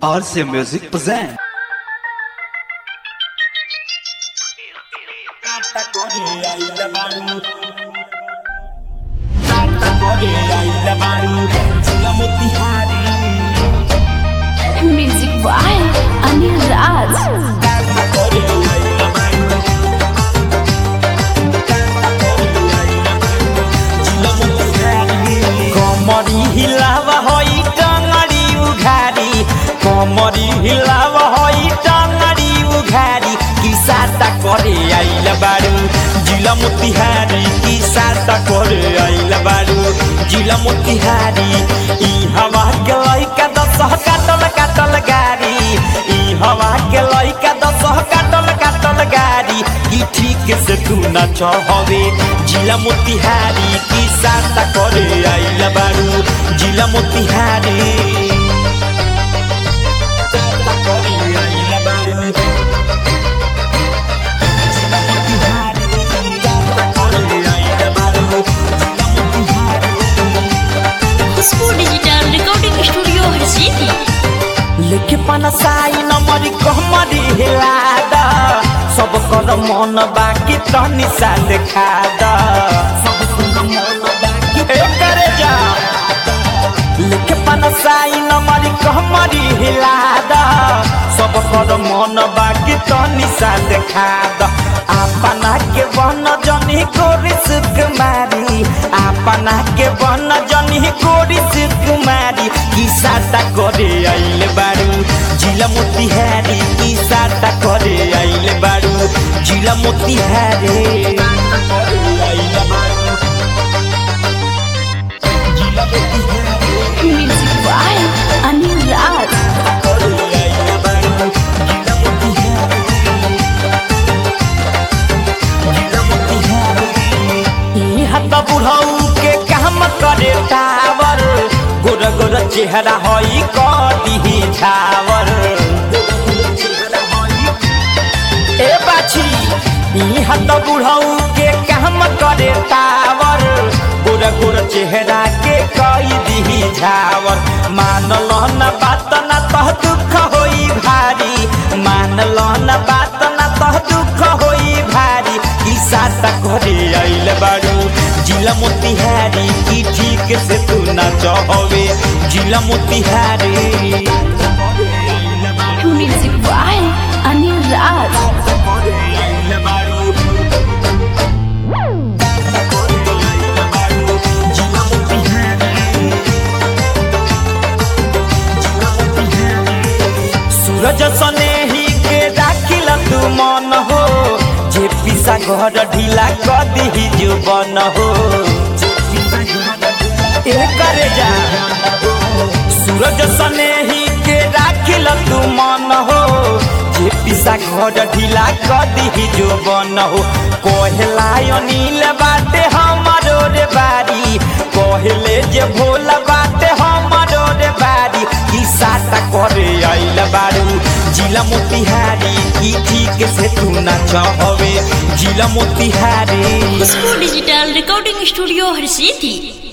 RC Music present. Music by Anil Raj. कमरी हिलावा होई टंगड़ी उघारी कमरी हिलावा होई टंगड़ी उघारी की साटा करे आइल बारू जिला मोतिहारी की साटा करे आइल बारू जिला मोतिहारी ई हवा के लइका दस काटल काटल गारी ई हवा के लइका दस काटल काटल गारी की ठीक से तू न चहवे जिला मोतिहारी की साटा करे आइल बारू जिला मोतिहारी साटा करे आइल बारू। जिला मोतिहारी, साटा करे आइल बारू, जिला Motihari. Khushboo digital recording studio हर सिटी लेके पनसाई नमरी कहमरी हिला द सब कर मन बाकी तनी सा देखा द सब कर मन बाकी ए करे जा लेके पनसाई नमरी कहमरी हिला द सब कर मन बाकी तनी सा देखा द अपना के बन जनी कोरी सुकुमारी अपना के बन जनी कोरी सुकुमारी की साटा करे आइल बारू जिला मोतिहारी की साटा करे आइल बारू जिला मोतिहारी आइल बारू जिला मोतिहारी म्यूजिक by अनिल राज आइल बारू जिला मोतिहारी जिला मोतिहारी ई हत बुढ़ऊ के काम करे टावर गोर गोर चेहरा हई कदी छावर ए बाछी ई हत बुढ़ऊ के काम करे टावर गोर गोर चेहरा के कई दी झावर मानल न बात न तह दुख होई भारी मानल न बात न तह दुख होई भारी ई साता करे आइल बारू जिला मोतिहारी की ठीक से तू ना चहवे जिला मोतिहारी म्यूजिक by अनिल राज सूरज सने ही के राखिल तू मन हो जे पिसा घर ढीला कदी ही जुबन हो ए करे जा सूरज सने ही के राखिल तू मन हो जे पिसा घर ढीला कदी ही जुबन हो कोहला अनिल बाटे हमारो रे बारी कहले जे भोला बाटे हमारो रे बारी की साटा करे आइल बारू जिला मोतिहारी की ठीक से तू ना चहवे जिला Motihari Khushboo digital recording studio हर सिटी